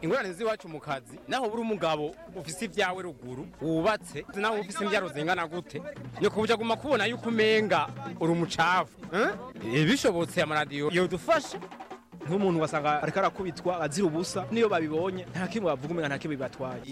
ingorane z'iwacu mu kazi naho buri umugabo ufise ibyawe ruguru wubatse naho ufise imbyaro zingana gute ni kubuja guma kubona yuko umenga uri umucafu eh? bishobotse amaradiyo yodufasha nk'umuntu wasanga ariko arakubitwa azira ubusa niyo babibonye nta kimwe bavuga umenga nta kimwe bibatwaye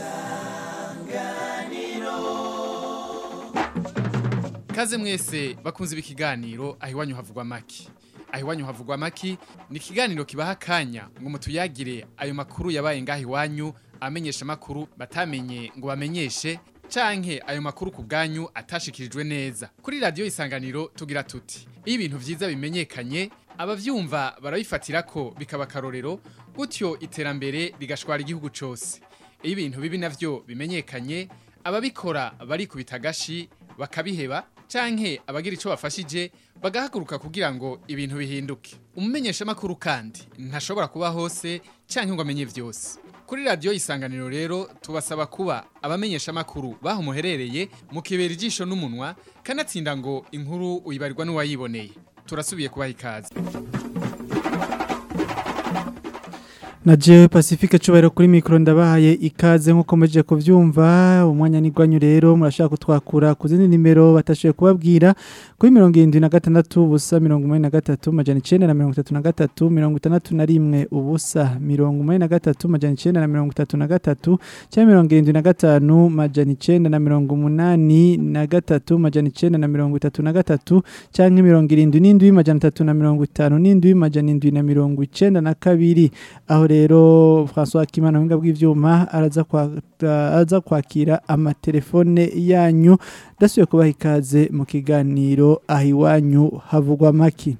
Kaze mwese bakunze ibi kiganiro aho iwanyu havugwa maki. Aho iwanyu havugwa maki ni ikiganiro kibaha akanya ngo mutuyagire ayo makuru yabaye ngaho iwanyu amenyesha makuru batamenye ngo bamenyeshe canke ayo makuru ku bwanyu atashikirijwe neza. Kuri radio isanganiro tugira tuti iyo ibintu vyiza bimenyekanye abavyumva barabifatira ko bikaba karorero gutyo iterambere rigashwara igihugu cose. Iyo ibintu bibi navyo bimenyekanye ababikora barikubita agashi bakabiheba canke abagira ico bafashije bagahaguruka kugira ngo ibintu bihinduke umumenyesha makuru kandi ntashobora kuba hose canke ngo amenye vyose kuri radio isanganiro rero tubasaba kuba abamenyesha makuru baho muherereye mukibera ijisho n'umunwa kanatsinda ngo inkuru uyibarirwa n'uwayiboneye turasubiye kubaha ikaze na jewe pacifique cubahiro kuri mikoro ndabahaye ikaze nk'uko muje kuvyumva umwanya nigwanyu rero murashaka kutwakura ku zindi nimero batashoboye kubabwira kuri mirongo irindwi na gatandatu ubusa mirongo umunani na gatatu majana icenda na mirongo itatu na gatatu mirongo itandatu na rimwe ubusa mirongo umunani na gatatu majana icenda na mirongo itatu na gatatu canke mirongo irindwi na gatanu majana icenda na mirongo umunani na gatatu majana icenda na mirongo itatu na gatatu canke mirongo irindwi n'indwi majana atatu na mirongo itanu n'indwi majana indwi na mirongo icenda na kabiri aho rero François Kimana winga bw'ivyuma araza kwa araza kwakira amatelefone yanyu dasuye kubaha ikaze mu kiganiro aho iwanyu havugwa maki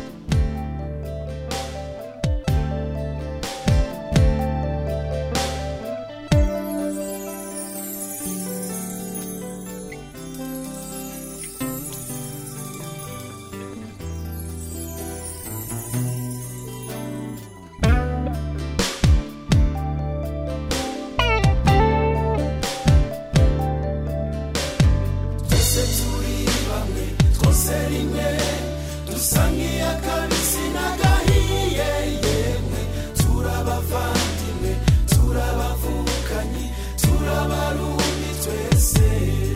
twese turi bamwe twose rimwe dusa nk'iy'akabisi n'agahiye yemwe turabavandimwe turabavukanyi turabarundi twese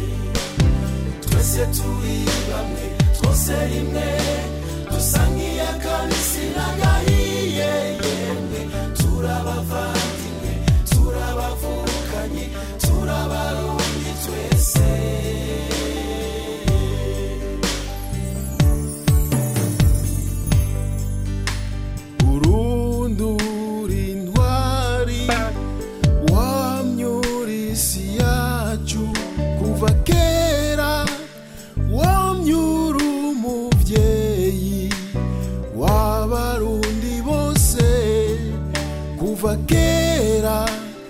twese turi bamwe twose rimwe dusa nk'iy'akabisi n'agahiye yemwe turabavandimwe turabavukanyi turabarundi twese urundura intwari wamyura isi yacu kuva kera wamyura umuvyeyi w'abarundi bose kuva kera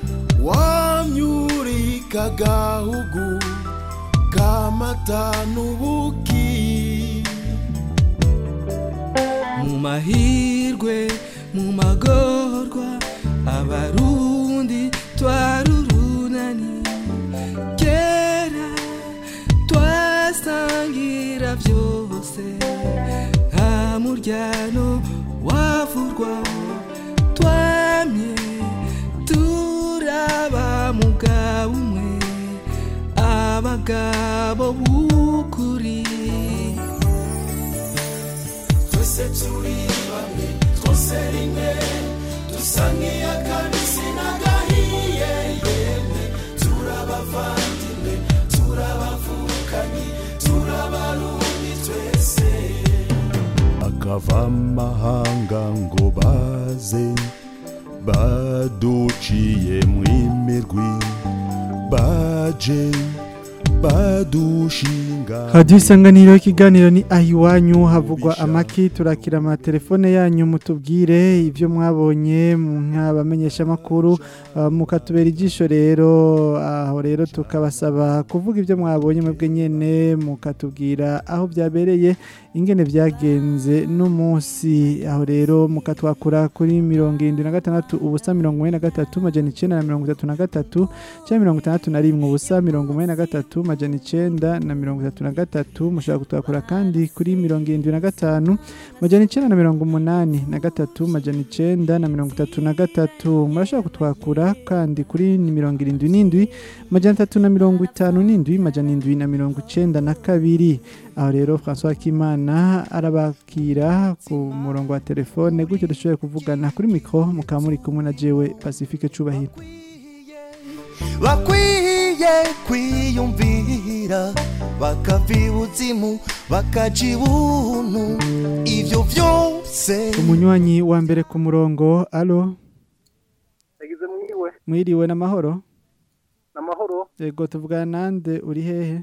wamyurika gahugu kamata n'ubuki mu mahirwe mu magorwa abarundi twarurunani kera twasangira byose nta muryano wavurwa twamye turaba mugabo umwe abagabo b'ukuri twese turi bamwe twose rimwe dusa nk'iy'akabisi n'agahiye yemwe turabavandimwe turabavukanyi turabarundi twese akava amahanga ngo baze baduciye mwimirwi baje badushinga Radio isanganiro ikiganiro ni aho iwanyu havugwa amaki turakira amatelefone yanyu mutubwire ibyo mwabonye mu nk'abamenyesha makuru mukatubera ijisho rero aho rero tukabasaba kuvuga ibyo mwabonye mwebwe nyene mukatubwira aho byabereye ingene vyagenze n'umunsi aho rero mukatwakura kuri mirongo irindwi na gatandatu ubusa mirongo ine na gatatu majana icenda na mirongo itatu na gatatu canke mirongo itandatu na rimwe ubusa mirongo ine na gatatu majana icenda na mirongo itatu na gatatu mushobora kutwakura kandi kuri mirongo irindwi na gatanu majana icenda na mirongo umunani na gatatu majana icenda na mirongo itatu na gatatu murashobora kutwakura kandi kuri ni mirongo irindwi n'indwi majana atatu na mirongo itanu n'indwi majana indwi na mirongo icenda na kabiri aho rero François Kimana arabakira ku murongo wa telefone gutyo dushoboye kuvugana kuri mikro mukaba muri kumwe na jewe Pacifique Cubahiro bakwiye kwiyumvira bakava ibuzimu bakaja ibuntu ivyo vyose umunywanyi wa mbere ku murongo alo yagize mwiwe mwiriwe n'amahoro n'amahoro yego tuvugana nande uri hehe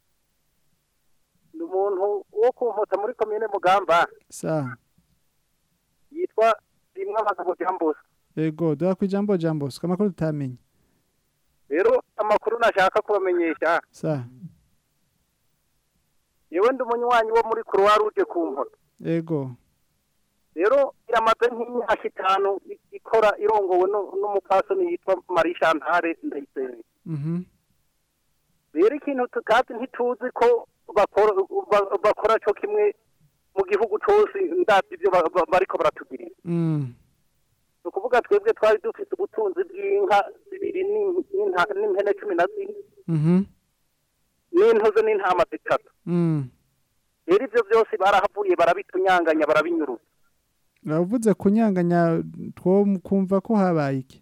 ni umuntu wo kunkota muri komine mugamba sa yitwa rimwe abagabo byambuza yego duha ku ijambo jambo suka amakuru tutamenye rero amakuru nashaka kubamenyesha sa yewe ndi umunywanyi wo muri croix rouge ku nkota yego rero iramaze nk'imyaka itanu i- ikora irongowe nu- n'umupfasoni yitwa marie chantale ndayisenge mhm rero ikintu tukazi ntituzi ko bakora ba- bakora cyo kimwe mu gihugu cyose ndabyo ibyo ba- ba- bariko baratugirira mm ni ukuvuga twebwe twari dufite ubutunzi bw'inka zibiri n'in- n'inta- n'impene cumi na zine mhm n'intozo n'intama zitatu mm rero ibyo byose barahavuye barabitunyanganya barabinyuruza uravuze kunyanganya two kumva ko habaye iki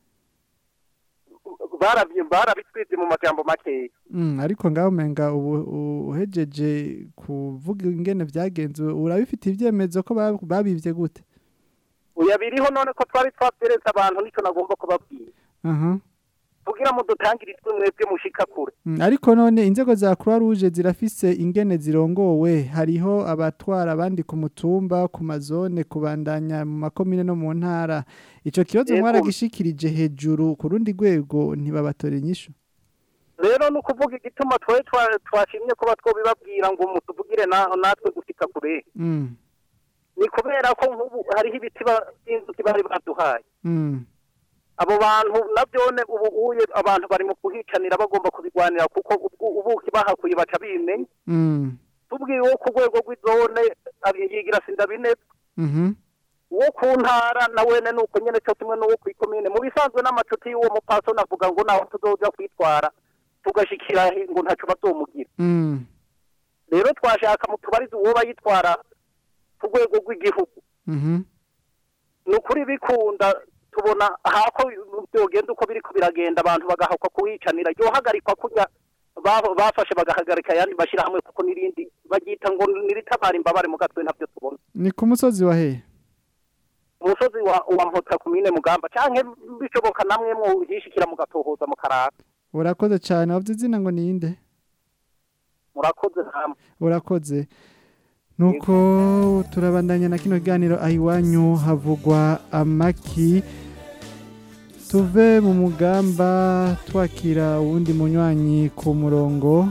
Barabyi- barabitwize mu majambo makeya Mm, ariko ngaho umenga ubu u- uhejeje kuvuga ingene vyagenze urabifite ivyemezo ko ba- babivye gute uya biriho none ko twari twabyeretse abantu nicyo nagomba kubabwira aha kugira ngo dutangire itwe mwebwe mushika kure Mm, ariko none inzego za Croix Rouge zirafise ingene zirongowe hariho abatwara abandi ku mutumba ku mazone kubandanya mu makomine no mu ntara ico kibazo Yego. mwaragishikirije hejuru ku rundi rwego ntibabatore inyishu rero ni ukuvuga igituma twe twa- twashimye kuba twobibabwira ngo mutuvugire na- natwe gushika kure mm. ni kubera ko nk'ubu hariho ibiti ba- by'inzuki bari baduhaye Mm. abo bantu nabyone ubu uye abantu bari mu kuhicanira bagomba kubigwanira kuko ubwo- ubuki bahakuye baca bimenya Mm. tubwiye uwo ku rwego rw'izone abi- yigira sindabineza Mhm. uwo ku ntara na wene ni uko nyene cyo kimwe n'uwo kw'ikomine mu bisanzwe n'amacuti y'uwo mupasoni avuga ngo naho tuzoja kwitwara tugashikira he ngo ntaco bazomugira Mm. rero twashaka mutubarize uwo bayitwara ku rwego rw'igihugu Mhm. ni ukuri bikunda tubona hako byogenda uko biriko biragenda abantu bagahakwa kuhicanira yohagarikwa kurya ba- bafashe bagahagarika ayandi mashyirahamwe kuko n'irindi baryita ngo niritabara imbabare mu gatwe ntabyo tubona ni ku musozi wa hehe umusozi wa wa mpota kumine mugamba canke bishoboka namwe muhishikira mugatohoza mukarara urakoze cyane wavuze izina ngo ninde murakoze namwe urakoze nuko turabandanya na kino kiganiro aho iwanyu havugwa amaki tuve mu mugamba twakira uwundi munywanyi ku murongo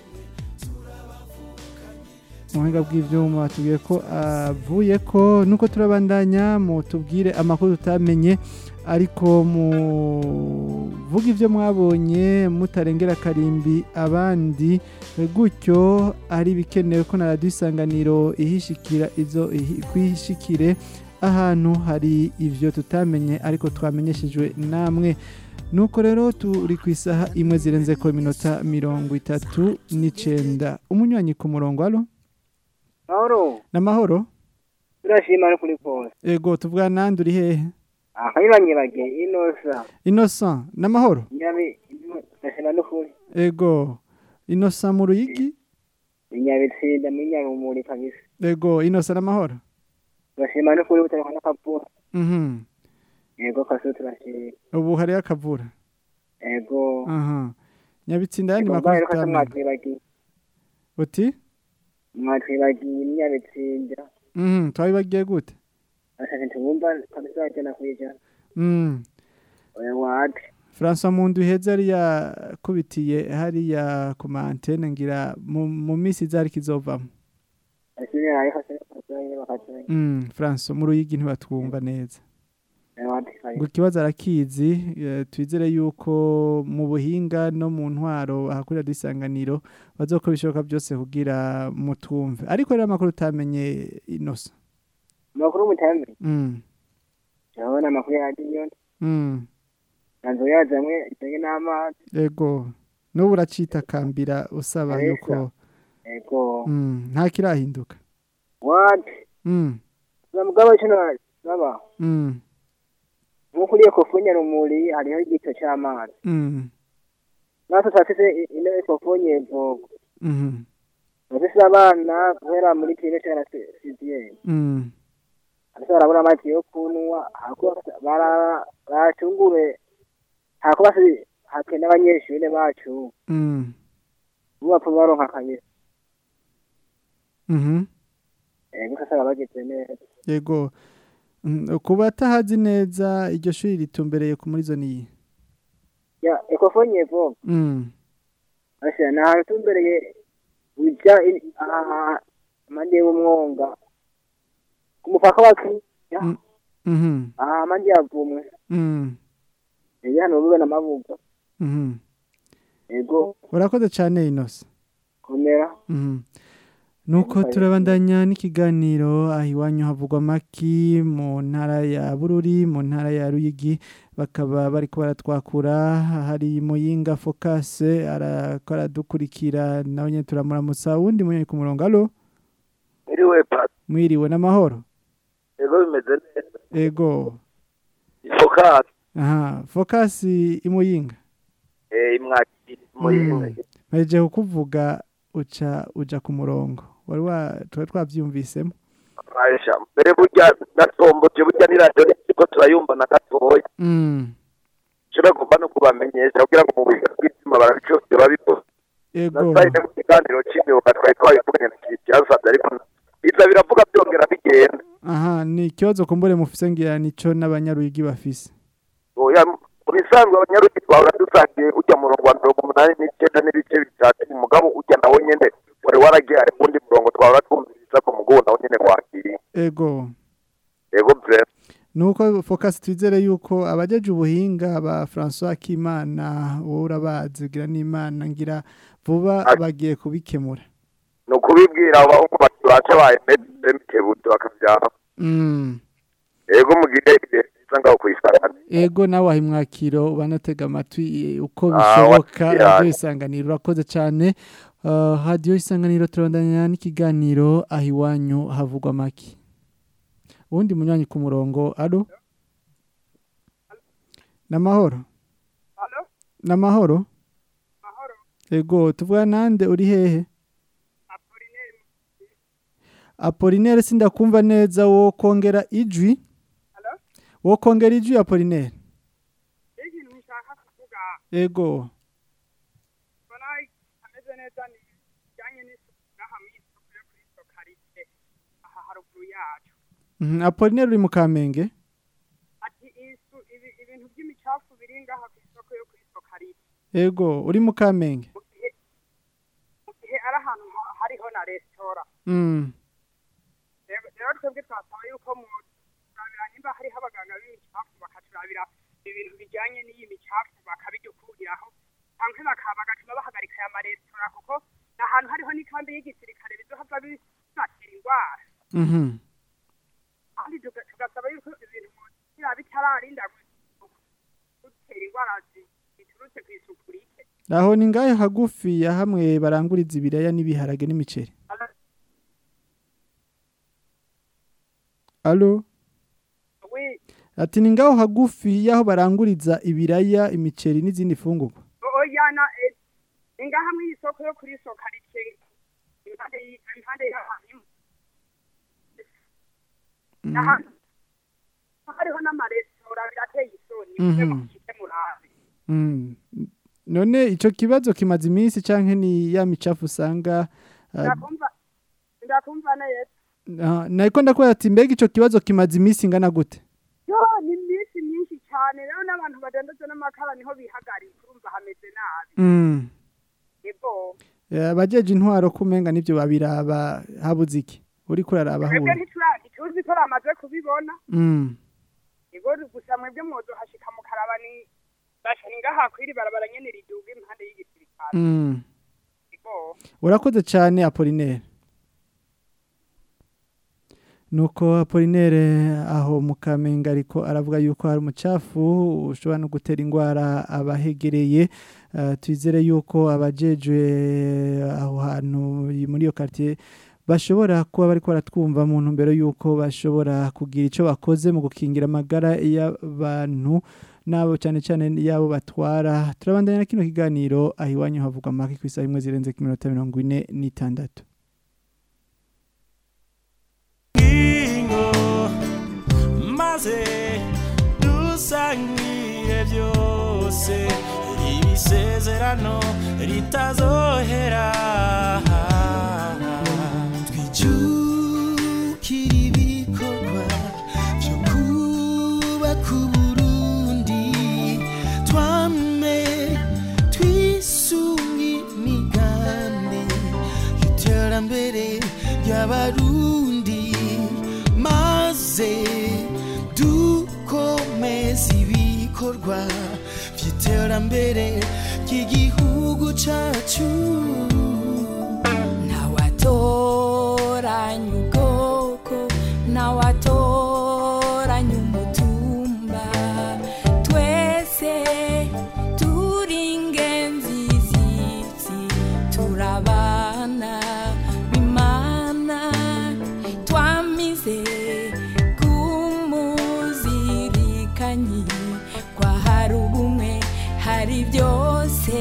mu buhinga bw'ibyuma batubwiye ko avuye ko nuko turabandanya mu tubwire amakuru tutamenye ariko muvuga ibyo mwabonye mutarengera akarimbi abandi gutyo ari bikenewe ko na radiyo isanganiro ihishikira izo ihi- kwishikire ahantu hari ibyo tutamenye ariko twamenyeshejwe namwe nuko rero turi ku isaha imwe zirenze ko iminota mirongo itatu n'icenda umunywanyi ku murongo alo mahoro n'amahoro turashima no kuri pose ego tuvuga nandi uri hehe aha nyibanyibage inosa innocent n'amahoro nyabi ndashima no kuri ego innocent mu ruyigi inyabitsinda muri nyarumuri kabisa ego innocent n'amahoro turashima no kuri butariko n'akavura mhm yego kaso turashima ubu hariyo akavura yego aha nyabitsinda yandi Yego, makuru mbaye ko tutamenye mwatwibagiye uti mwatwibagiye inyabitsinda mhm twabibagiye gute ashaka ntibumva kabisa wajyana kwijana mhm oya wate François Mundu heza yari yakubitiye hariya ku mantene ngira mu mu minsi izari kizovamo asine ariko se bakazanye bakazanye Mm, François mu ruyigi ntibatwumva neza ewati ngo ikibazo arakizi eh, twizere yuko mu buhinga no mu ntwaro ahakurira dusanganiro bazokora ibishoboka byose kugira mutumve ariko rero amakuru utamenye inosa amakuru mutambi mm. urabona amakuru ya radiyo mm. nanzo yazamwe itenge n'amazi ego n'ubu uracitakambira usaba Aresa. yuko ego mm. nta kirahinduka wati mm. mugabo kino naba mm. nk'uko uriye kofunya rumuri hariho igito c'amazi mm. natwe turafise ino kofunye vogo mhm, turafise abana guhera muri pine cana siziyeni mm. ariko barabona amazi yo kunywa hako bara- bacungure hako basi hake n'abanyeshure bacu mm. ubu bapfa baronka akanyesa mhm. ego usanga bageze neza yego Mm, ku batahazi neza iryo shuri ritumbereye ku muri zone iyi ya ekofonye vogo mm. Asha ni ahantu tumbereye uja i- aha amande y'umwonga ku mupaka wa Kenya Mm. mhm, aha amande yavumwe mm. iri hano rube n'amabuga mhm. ego urakoze cyane inosa komera Mhm. nuko turabandanya n'ikiganiro aho iwanyu havugwa amaki mu ntara ya bururi mu ntara ya ruyigi bakaba bari baratwakura hari muyinga fokase arakora dukurikira nawe nyine turamuramutsa uwundi munyoni ku murongo alo Iriwe pasi, mwiriwe n'amahoro ego bimeze neza. ego Fokasi, aha fokasi imuyinga eh imwakiri muyinga. mpejeje kukuvuga uca uja ku murongo wari wa twari twabyumvisemo Aisha, mbere burya natomboje burya ni radio niko turayumva na gatoya. Mm. Shobora gomba no kubamenyesha kugira ngo mu biga bw'izima barabicose babikora. ego Nasayine mu kiganiro c'imyuga twari twabivuganye na Kiryasabye ariko biza biravuga byongera bigenda. aha ni ikibazo kumbure mufise ngira nico n'abanyaruyigi bafise Oya mu bisanzwe abanyaruki twahora dusangiye ujya mu murongo wa mirongo umunani n'icenda n'ibice bitatu umugabo ujya nawo nyene wari waragiye ari kundi murongo twahora twumviriza ku mugongo nawo nyene wakiriye. ego Ego bref. nuko focus twizere yuko abajeje ubuhinga ba François Kimana wowe urabazi gira n'Imana ngira vuba bagiye kubikemura ni ukubibwira abo bahungu bacu baye emikebuto bakabyara mm. ego mugire ibihe byiza ngaho kuyisangana ego nawe aho imwakiro banatega amatwi eh, uko Ah, bishoboka wakira. radiyo isanganiro urakoze cyane uh, radiyo isanganiro turabandanya n'ikiganiro aho iwanyu havugwa make uwundi munywanyi ku murongo alo n'amahoro n'amahoro ego tuvuga nande uri hehe apolinere sindakumva neza wo kongera ijwi wo kongera ijwi apolinere ego Mhm, apolinere uri mu kamenge ibintu by'imicafu biri ngaha ku isoko yo kuri sokarite ego uri mu kamenge mu gihe ari ahantu ha- hariho na resitora Mm, rero rero twebwe twasaba yuko mu turabira nimba hariho abaganga b'imicafu bakaturabira ibintu bijyanye n'iyi micafu bakabidukuriraho cyangwa bakaba bagatuma bahagarika aya maresitora kuko ni ahantu hariho n'ikambi y'igisirikare bizohava bibatera indwara mhm. kandi tuga- tugasaba yuko ibintu biba bitararinda gu- gutera indwara zi- ziturutse ku isuku rike aho ni ngahe hagufi ya hamwe baranguriza ibiraya n'ibiharage n'imiceri alo we ati ni ngaho hagufi y'aho baranguriza ibiraya imiceri n'izindi fungurwa oyana ni ngaha mu isoko yo kuri sokarite impande y- impande y'ahantu Mm, ahantu hariho n'amaresitora birateye isoni Mhm. mwe mukite murabe mm. none ico kibazo kimaze iminsi canke ni ya micafu usanga ah, ndakumva ndakumva neza ah, nariko ndakubwira ati mbega ico kibazo kimaze iminsi ingana gute yo ni iminsi myinshi cyane rero n'abantu badandaza n'amakara niho bihagarika urumva hameze nabi Mm. ego Eh, abajeje intwaro kumenga nivyo babiraba habuze iki uriko uraraba twebwe aho ntitura- ntituzi ko bamaze kubibona mm ego gusa mwebwe mwozohashika mukaraba ni basha ni ngaha kwiri barabara nyene riduga impande y'igisirikare mm ego urakoze cyane Apollinaire nuko Apollinaire aho mu Kamenge ariko aravuga yuko hari umucafu ushobora no gutera indwara abahegereye Eh, twizere yuko abajejwe aho hantu muri iyo quartier bashobora kuba bariko baratwumva mu ntumbero yuko bashobora kugira ico bakoze mu gukingira amagara y'abantu nabo cyane cyane yabo batwara turabandanya na kino kiganiro aho iwanyu havugwa make ku isaha imwe zirenze ku minota mirongo ine n'itandatu ingo maze dusangire byose ibisezerano ritazohera twijukira ibikorwa byo kubaka uburundi twame twisunga imigambi y'iterambere ry'abarundi maze dukomeze ibikorwa by'iterambere ry'igihugu cyacu ntawatoranya ubwoko ntawatoranya umutumba twese turi ingenzi z'isi turabana bimana twamize kumuzirikanyi kwa hari ubumwe hari byose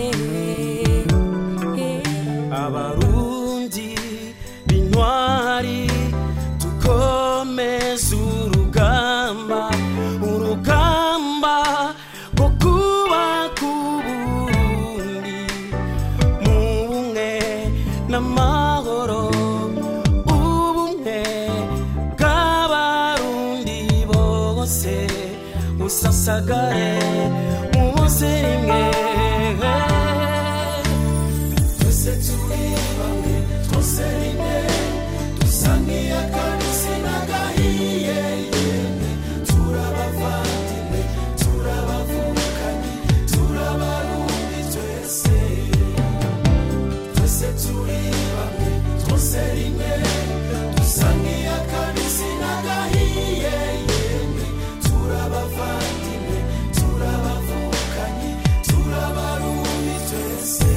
abarundi b'intwari dukomeze urugamba urugamba rwo kubaka uburundi mu bumwe n'amahoro ubumwe bw'abarundi bose usasagare mu bose rimwe twese turi bamwe twose rimwe dusa nk'iy'akabisi n'agahiye yemwe turabavandimwe turabavukanye turabarundi twese twese turi bamwe twose rimwe dusa nk'iy'akabisi n'agahiye yemwe turabavandimwe turabavukanye turabarundi twese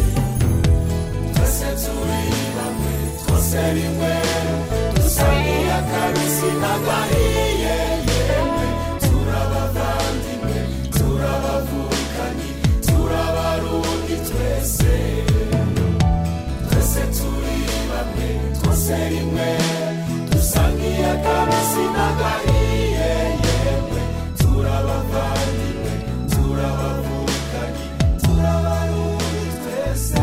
twese turi bamwe twose rimwe dusa nk'iy'akabisi n'agahiye yemwe turabavandimwe turabavukanye turabarundi twese twese turi bamwe twose rimwe dusa nk'iy'akabisi n'agahiye yemwe turabavandimwe turabavukanye turabarundi twese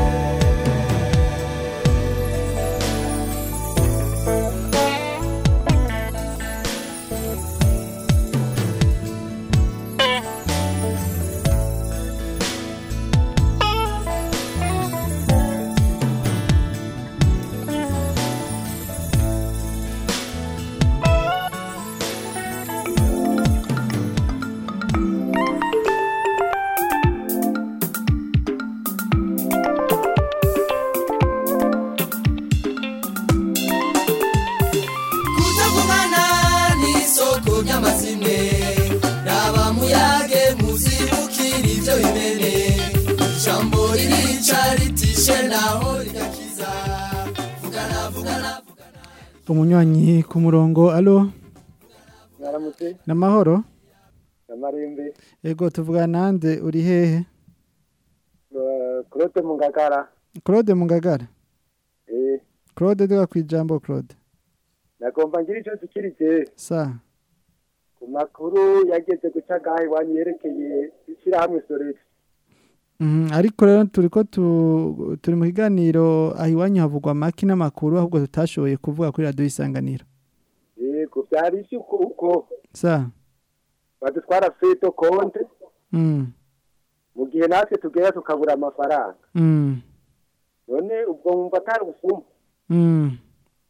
kutavugana n'isoko ry'amazimwe raba muyage muzibukira ibyo bimene ijambo ririca ritishe naho rigakiza vugana vugana umunywanyi ku murongo alo mwaramutse namahoro namarimbi ego tuvugana nande uri hehe kurote mu ngagara Claude Mungagara eh Claude duga kwijambo Claude nagomba ngira icyo tukirije sa ku makuru yageze guca gahe iwanyu yerekeye ishyirahamwe soreti Mhm, ariko rero turiko tu, turi mu kiganiro aho iwanyu havugwa amaki n'amakuru ahubwo tutashoboye kuvuga kuri radio isanganiro yego byari isi uko uko sa badutwara feto konte mm. mu gihe natwe tugera tukabura amafaranga Mm. none ubwo mwumva atari ubufumu Mm.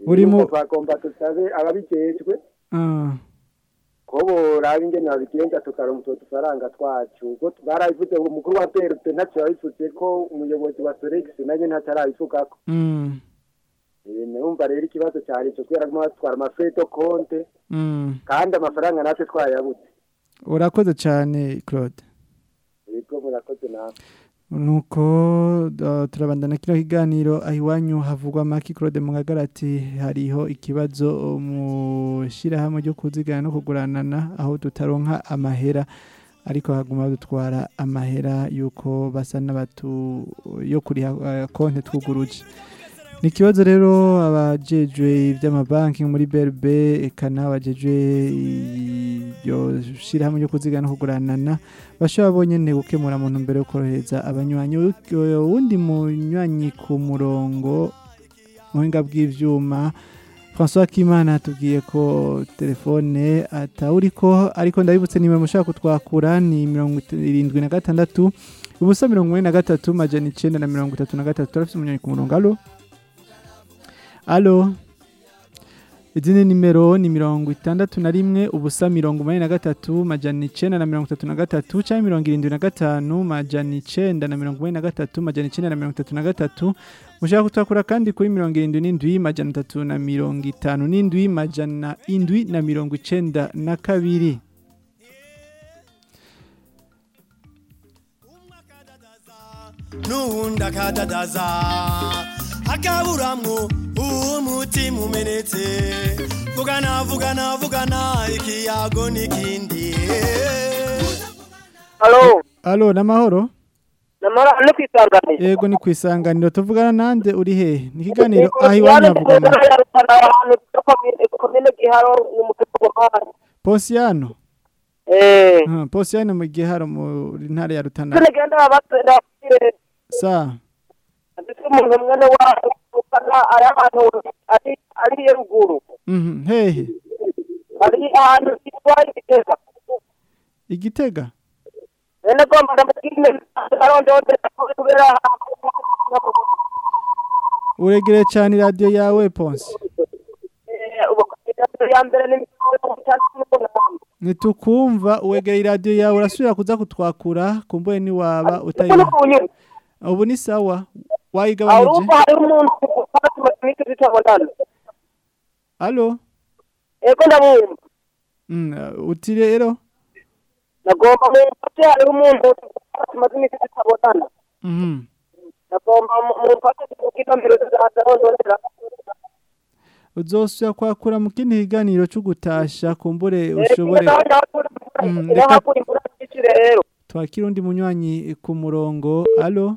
Uri mu- Nuko twagomba dusabe ababijejwe Ah, ko boraba ingene babigenza tukaronka utwo dufaranga twacu ubwo barabivuze ngo umukuru wa PRP ntacyo yabivuze ko umuyobozi wa Sorex nayo ntatarabivugako mm, Eh, numva rero ikibazo cyari ico kubera ko batwara amafeto konte mm. kandi amafaranga natwe twayabuze urakoze cyane claude yego murakoze nawe nuko uh, turabandana kino kiganiro aho iwanyu havugwa maki claude mugagara ati hariho ikibazo mu shyirahamwe ryo kuzigana no kuguranana aho tutaronka amahera ariko haguma dutwara amahera yuko basa n'abatu yo kuriha uh, konti twuguruje ni ikibazo rero abajejwe iby'amabanki muri BRB eka n'abajejwe iryo shyirahamwe ryo kuzigana no kuguranana bashobora bonyine gukemura mu ntumbero yo korohereza abanywanyi uwundi munywanyi ku murongo mu buhinga bw'ibyuma François Kimana atubwiye ko telefone atawuriko ariko ndabibutse nimero mushaka kutwakura ni mirongo irindwi na gatandatu ubusa mirongo ine na gatatu majana icyenda na mirongo itatu na gatatu turafite umunywanyi ku murongo alo alo izindi nimero ni mirongo itandatu na rimwe ubusa mirongo umunani na gatatu majana icyenda na mirongo itatu na gatatu cyangwa mirongo irindwi na gatanu majana icyenda na mirongo umunani na gatatu majana icyenda na mirongo itatu na gatatu mushaka kutwakura kandi kuri mirongo irindwi n'indwi majana atatu na mirongo itanu n'indwi majana indwi na mirongo icyenda na kabiri n'uwundi akadadaza akaburamwo umutima umenetse vugana vugana vugana ikiyago n'ikindi Halo, alo n'amahoro namara no kwisanganira. yego ni ku isanganiro tuvugana nande uri hehe ni ikiganiro aho iwanyu havugwa make komine giharo ni mu kigomani. posiyano Eh. Ah, posiyano mu giharo muri ntara ya rutana Tune genda abatenda sa ndetse umuntu mwene wacu ukana ari ahantu ari ari iyo ruguru. mhm, hehe Ari ahantu kitwa igitega. igitega Nene gomba ndamukine arondode kubera uregere cyane radiyo yawe ponsi ya mbere ni ntitukumva uwegera iradiyo yawe urasubira kuza kutwakura kumbuye niwaba utayiha ubu ni sawa wayigabanije Arumva hari umuntu ufata matwike zitabonana. alo Ego ndabumva. Mm, uti rero Nagomba mumfate hari umuntu ufata matwike zitabonana. mhm, Nagomba mumfate kugira mbere zazarondera. uzosubira kwakura mu kindi kiganiro cyo gutasha kumbure ushobore Mm, reka Irahakura imvura nyinshi rero. twakira undi munywanyi ku murongo alo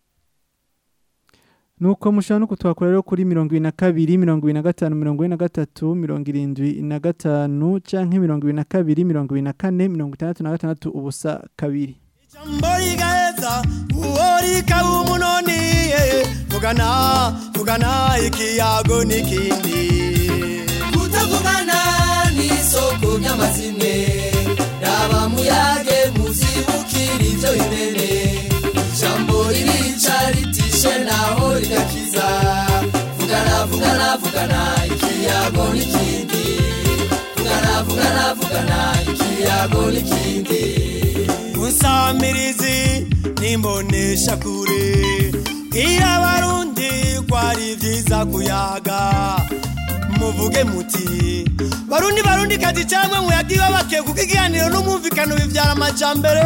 nuko mushobora no kutwakura rero kuri mirongo ibiri na kabiri mirongo ibiri na gatanu mirongo ine na gatatu mirongo irindwi na gatanu canke mirongo ibiri na kabiri mirongo ibiri na kane mirongo itandatu na gatandatu ubusa kabiri mbori gaheza uwori kaba umunoni vugana vugana ikiyago n'ikindi kutavugana n'isoko ry'amazimwe raba muyage muzibukira ibyo bimene ijambo ririca ritishe naho rigakiza vugana vugana vugana ikiyago n'ikindi vugana vugana vugana ikiyago n'ikindi unsamirizi nimbonesha kure bwira abarundi ko ari vyiza kuyaga muvuge muti barundi barundi kazi cyangwa muyagiwe bakiye kuko ikiganiro n'umwumvikano bivyara amajambere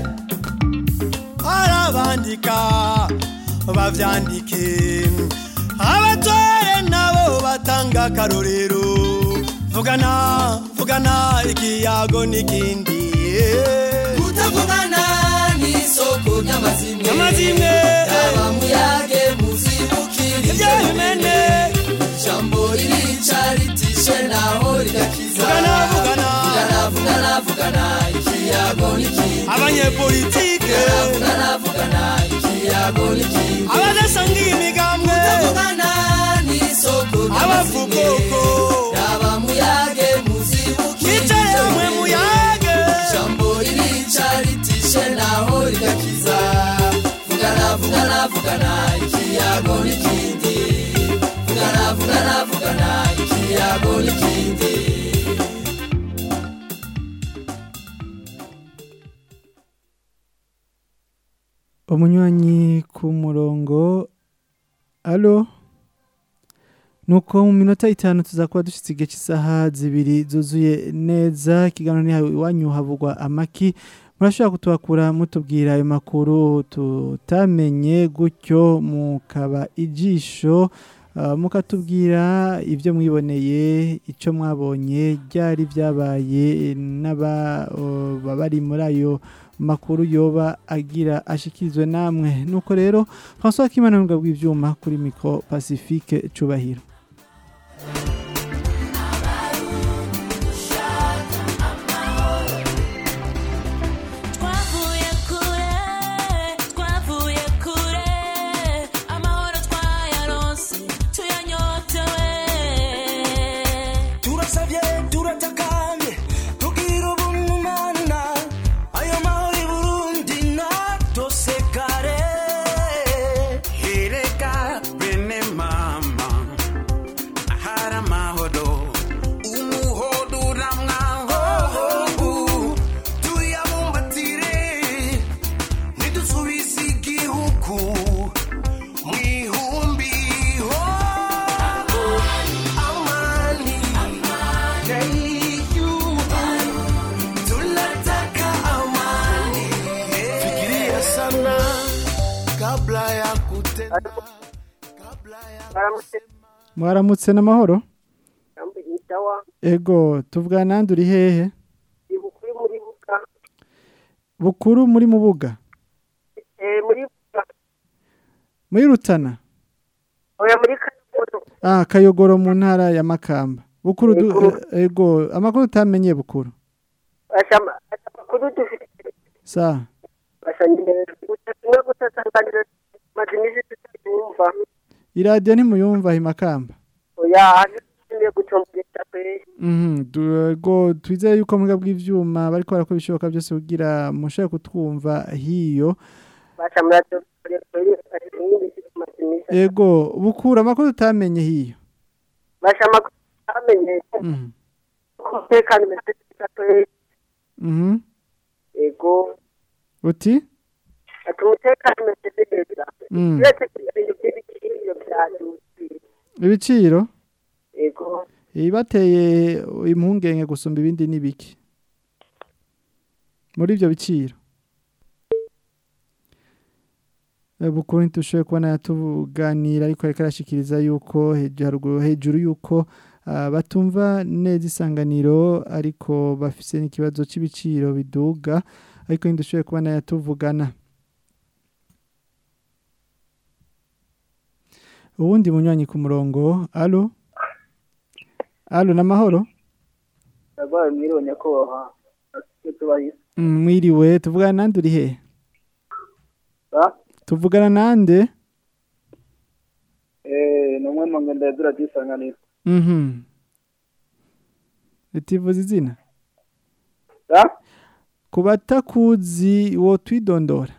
arabandika bavyandike abatware nabo batanga akarorero vugana vugana ikiyago n'ikindi kutavugana n'isoko ry'amazimwe Ry'amazimwe. raba muyage muzibukira ibyo bimene ijambo ririca ritishe naho rigakiza Vugana, vugana. vugana vugana vugana ikiyago n'ikindi abanyepolitike vugana vugana ikiyago n'ikindi abadasangiye imigambwe kutavugana n'isoko ry'amazimwe abavugoko raba muyage muzibukira Mwicare ibyo hamwe bimene. muyage. ijambo ririca ritishe naho rigakiza vugana vugana vugana ikiyago n'ikindi vugana vugana vugana turavugana ikiyago n'ikindi umunywanyi ku murongo alo nuko mu minota itanu tuzakuba dushyitse igihe cy'isaha zibiri zuzuye neza ikiganiro ni hawe iwanyu havugwa amaki murashobora kutubakura mutubwira ayo makuru tutamenye gutyo mukaba ijisho ah, mukatubwira ibyo mwiboneye icyo mwabonye byari byabaye n'ababa bari muri ayo makuru yoba agira ashikirizwe namwe nuko rero François Kimana n'ubwo bw'ibyuma kuri micro Pacifique cubahiro Twavuye kure, twavuye kure, amahoro twayaronse, tuyanyotewe. turasabye turatakambye tugira ubumana ayo mahoro i burundi natosekare hereka bene mama ahari amahoro umuhodo uramwahobu tuyabumbatire ntidusubize igihugu mu ihumbi ho amani tunataka amani fikiria sana kabla ya kutenda mwaramutse n'amahoro Itawa ego tuvugana nandi uri hehe ibukuri muri buka bukuru muri mubuga eh muri buka muri rutana oya muri kayogodo ah kayogoro mu ntara ya makamba bukuru du, eh, ego amakuru utamenye bukuru ashama amakuru dufite sa bashanyije ubutumwa gutatanganira maze iminsi tutayumva iradiyo ntimuyumva i makamba oya hanyuma gutombera pe Mhm, du- ego twizeye yuko muga bw'ivyuma bariko barakora ibishoboka byose kugira mushobore kutwumva hiyo bashamura cyo kuri iminsi maze iminsi ego bukura amakuru utamenye hiyo bashama amenye Mhm. umutekano umeze neza pe Mhm. ego uti ati umutekano umeze neza Mm. uretse ibintu by'ibiciro byadutse ibiciro ego ibateye impungenge gusumba ibindi n'ibiki muri ibyo biciro Eh, bukuru ntitushoboye kubona yatuganira ariko ariko arashikiriza yuko heju- haruguru hejuru yuko ah, batumva neza isanganiro ariko bafise n'ikibazo c'ibiciro biduga ariko ntidushoboye kubona yatuvugana uwundi munywanyi ku murongo alo alo n'amahoro Yabaye mwiriwe nyakubahwa icyo tubaye Mm, mwiriwe tuvugana nande uri hehe ba tuvugana nande eh ni umwe mu ngendo yazira disanganira mhm itivuza izina ba ku batakuzi wo twidondora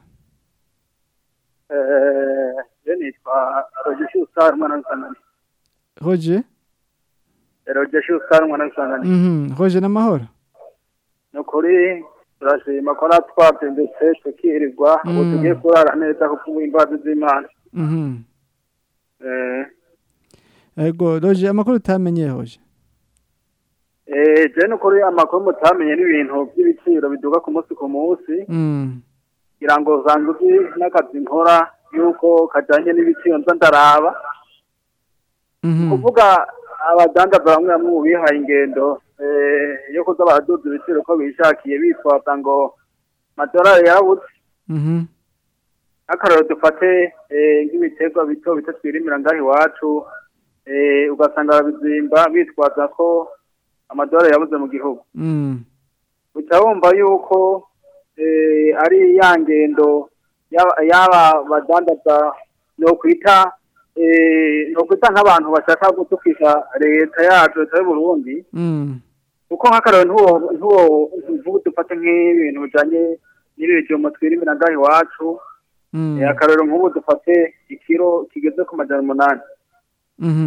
eh je nitwa Roger Star mwana w'isanganira roger Roger Star mwana w'isanganira mhm roger n'amahoro ni ukuri turashima ko natwabye ndetse tukirirwa ubu Mm. tugiye kurara neza kuko ubu imbabazi z'imana mhm eh ego roger amakuru utamenye roger eh je ni ukuri amakuru mutamenye n'ibintu by'ibiciro biduga ku munsi ku munsi mm kugira ngo zange uzi n'akazi nkora yuko kajyanye n'ibiciro nza ndaraba mhm kuvuga abadandaza bamwe bamwe mu bihaye ingendo eh, yo kuza baraduza ibiciro uko bishakiye bitwaza ngo amadolari yarabuze mhm nk'akararo dufate eh, nk'ibiterwa bito bito twirimira ngaho iwacu eh, ugasanga babizimba bitwaza ko amadolari yabuze mu gihugu mm uca wumva yuko eh, ari ya ngendo y'aba- y'aba badandaza nokwita eh, nokwita nk'abantu bashaka gutukisha leta yacu leta y'uburundi mm kuko nk'akararo ntuwo ntuwo ntuwo dufate nk'ibintu bijanye n'ibijumba twirimira ngaho iwacu mm Eh, akarero nk'ubu dufate ikiro kigeze ku majana umunani mhm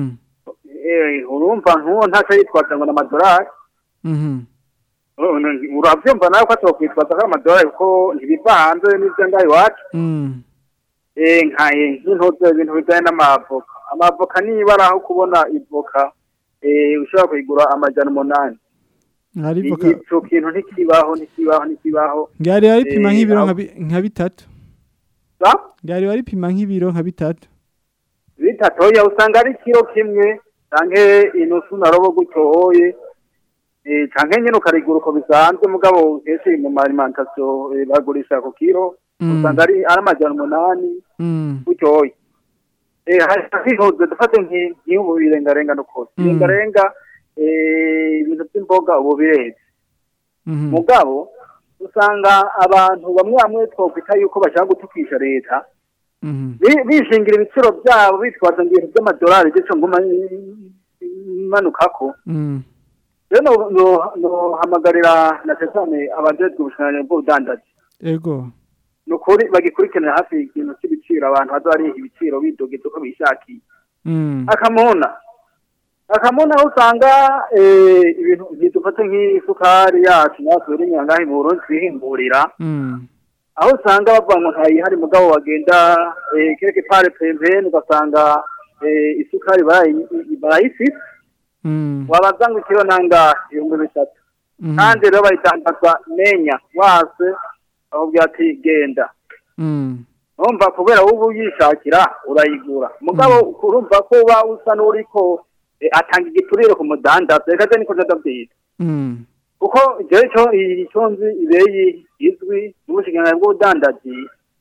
eh, urumva nk'uwo ntacyo yitwaza ngo ni amadolari Mhm. Oh, n- uravyumva nawe ko atokwitwaza ko ari amadolari kuko ntibiva hanze n'ivyo ngaho iwacu Mm. Eh, nkaye nk'intuzo ibintu bijanye n'amavoka amavoka nibara aho kubona ivoka eh, ushobora kuyigura amajana umunani Hari voka ico kintu ntikibaho ntikibaho ntikibaho ngari baripima Eh, nk'ibiro aho- nka bi- nka bitatu. Sa? Ngari baripima nk'ibiro nka bitatu. bitatoya usanga ari kiro kimwe canke inusu na robo gutyoye eh, canke nyene ukarigura uko bisanzwe mugabo kenshi mu ma alimentation eh, bagurisha ku kiro Mm. usanga ari ari amajana umunani Mm. gutyoye eh hari hihoze dufate nki- nk'ubu birengarenga n'ukuri Mm. birengarenga eh, ibintu by'imboga ubu bireze Mhm. mugabo usanga abantu bamwe bamwe twokwita yuko bashaka gutukisha leta Mhm. bi- bishingira ibiciro byabo bitwaza ngo ibintu by'amadolari gico nguma imanukako Mm. rero no- no- nohamagarira na cyane abajejwe ubushobozi bw'ubudandaji Ego. ni ukuri bagikurikiranira hafi ikintu cy'ibiciro abantu baza bariha ibiciro bidogeza uko bishakiye Mm. akamuna akamuna aho usanga eh, ibintu ntidufate nk'isukari yacu natwe iri nyangahe mu burundi twihingurira Mm. aho usanga bavuga ngo ntayihari mugabo bagenda eh, quelque part pembeni ugasanga eh, isukari barayi- barayifise Mm. wabaza ngo ikiro nanga ibihumbi bitatu Mhm. kandi rero bayitangaza menya wase bakubwira ati genda Mm. urumva kubera wowe uyishakira urayigura mugabo urumva ko uba usa n'uriko eh, atanga igiturire ku mudandaza reka je niko ndabwira Mm. kuko jewe cyo icyo nzi ibeyi izwi n'ubushikiranganji bw'ubudandaji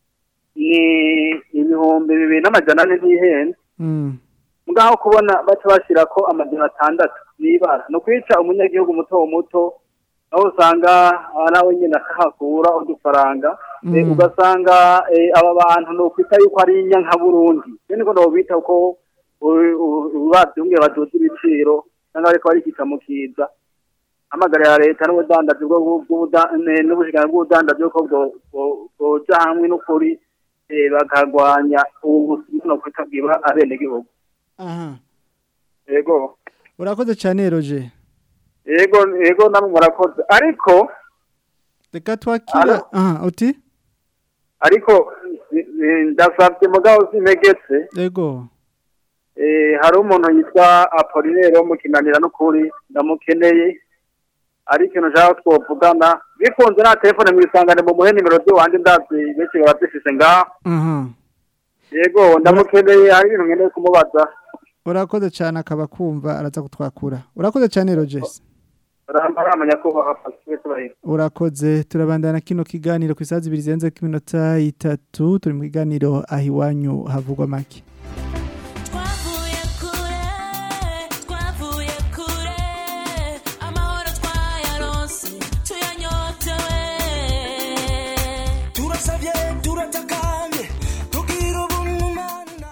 ni ibihumbi bibiri n'amajana ane ntihenze Mm. ngaho kubona baca bashyira ko amajana atandatu n'ibara ni ukwica umunyagihugu muto muto aho usanga ah, nawe nyine akahakura udufaranga Eh, Mm. ugasanga eh, aba bantu ni ukwita yuko ari inyanka burundi rero niko nobita ko babyumviye baduza ibiciro cyangwa ariko barikika mu kiza hamagarira leta n'ubudandaji bwo bw'ubuda- ne- n'ubushikiranganji bw'ubudandaji ko bwo- bwo- bwoja hamwe n'ukuri eh, bakagwanya ubu no kwita bwiba abenegihugu Aha. yego Urakoze cyane Roger. yego yego namwe murakoze ariko Reka twakira. Aha, uti? ariko eh, eh, ndasabye mugabo sintegetse Ego. eh, hari umuntu yitwa Apollinaire wo mu kinanira n'ukuri ndamukeneye ari ikintu nshaka twovugana bikunze nta telefone mwisangane mu muhe nimero z'iwanje ndazi benshi barazifise ngaho Aha. yego ndamukeneye hari ibintu nkeneye kumubaza Urakoze cyane akaba kumva araza kutwakura. Urakoze cyane Roger. ramenya kubaha pasiwese bahera Urakoze turabandana kino kiganiro ku isazi ibiri zirenze ku minota itatu turi mu kiganiro aho iwanyu havugwa make. twavuye kure amahoro twayaronse tuyanyotewe turasabye turatakambye tugira ubumana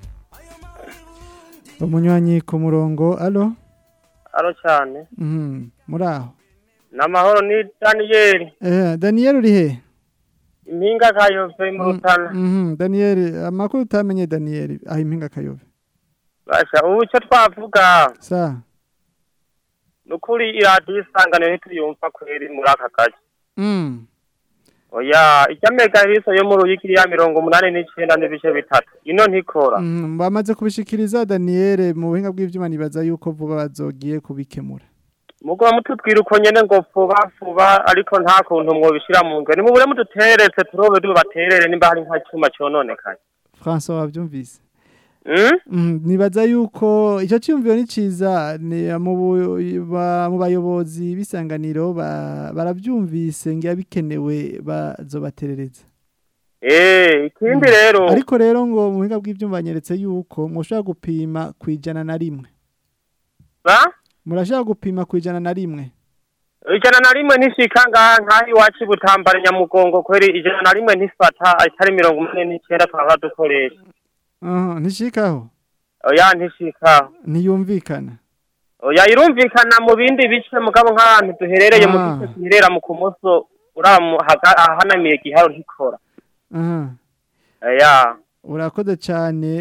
Umunywanyi ku murongo. Allo? aro cyane Mhm. Muri aho. n'amahoro ni daniyeli Eh, Daniel uri he? impinga kayove mu rutana Mhm. Daniel amakuru utamenye Daniel aho impinga kayove. basha ubu icyo twavuga Sa. ni ukuri iradiyo isanganiro ntituyumva kweri muri aka gace Mm. oya ijya mega hiso yo mu ruyigi ya mirongo umunani n'icyenda n'ibice bitatu ino ntikora Mhm. Bamaze kubishikiriza Daniel mu buhinga bw'ivyuma nibaza yuko vuba bazogiye kubikemura. mugwa mutubwira uko nyene ngo vuba vuba ariko nta kuntu mwobishira mu ngwe nimubure muduteretse turobe dubaterere nimba hari nka cyuma cyononekaye François wavyumvise. Mm? Mm, nibaza yuko icyo cyumviro ni ciza ni mu bu- ba- mu bayobozi bisanganiro ba- baravyumvise ngiya bikenewe bazobaterereza. Eh, ikindi rero Ariko rero ngo mu buhinga bw'ivyuma banyeretse yuko mushobora gupima kwijana na rimwe. ba Murashaka gupima kwijana na rimwe. ijana na rimwe ntishika ngaha nk'aho iwacu i butambara nyamugongo kweri ijana na rimwe ntifata atari mirongo umunani n'icyenda twaba dukoresha Aha, ntishikaho. oya ntishika Ntiyumvikana. oya irumvikana mu bindi bice mugabo nk'ahantu duherereye mu Ah. gice giherera mu kumoso uramu haga- ahanamiye giharo ntikora Aha. oya Urakoze cyane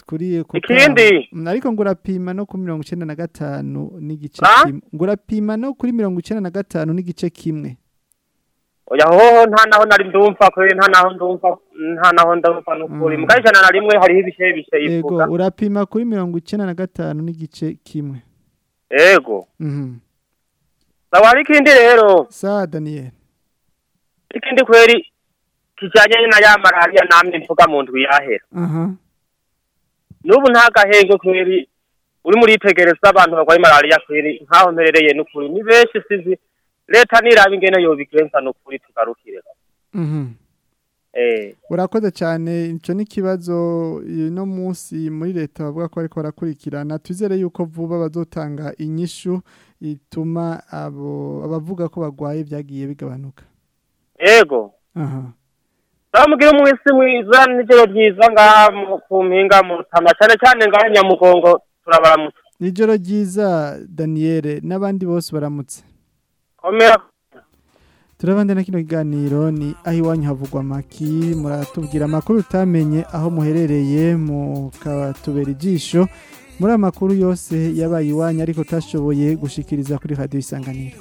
kuri ku Ikindi? kamo. Mm, ariko ngo urapima no ku mirongo icenda na gatanu n'igice Ah? kimwe ngo urapima no kuri mirongo icenda na gatanu n'igice kimwe oya hoho nta naho nari ndumva kubera nta naho ndumva nta naho ndumva n'ukuri Mm. mugabo ijana na rimwe hariho ibishe bishe yego ivuga urapima kuri mirongo icenda na gatanu n'igice kimwe yego Mhm. sawa hari ikindi rero sa daniel ikindi kweri kijanye na ya malariya namwe mvuga mu ndwi yahera aha n'ubu nta gahenge kweri uri muritegereza abantu barwaye malariya kweri nk'aho mperereye n'ukuri ni benshi sizi leta niraba ingene yobigenza n'ukuri tugarukire Mhm. eh urakoze cyane icyo ni ikibazo no munsi muri leta bavuga ko ariko barakurikirana twizere yuko vuba bazotanga inyishu ituma abo abavuga ko barwaye byagiye bigabanuka yego aha Bamubwira umwisi mwiza n'ijoro ryiza ngaha mu- ku mpinga mu Rutana cyane cyane ngaha Nyamugongo turabaramutse nijoro ryiza daniel n'abandi bose baramutse komera turabande na kino kiganiro ni aho iwanyu havugwa amaki muratubwira amakuru utamenye aho muherereye mukatubera ijisho muri aya makuru yose yabaye iwanyu ariko utashoboye gushikiriza kuri radiyo isanganiro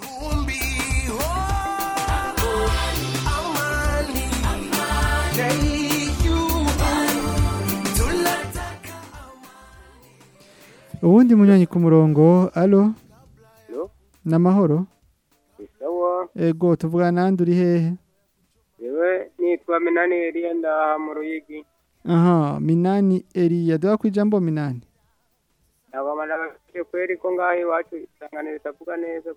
ubundi munywanyi ku murongo alo Alo? ni amahoro sawa ego tuvugana nandi uri hehe yewe nitwa minani eliya ndaha mu ruyigi aha minani eriya duha ku ijambo minani nabamara bafite kweri ko ngaho iwacu isanganiro ritavuga neza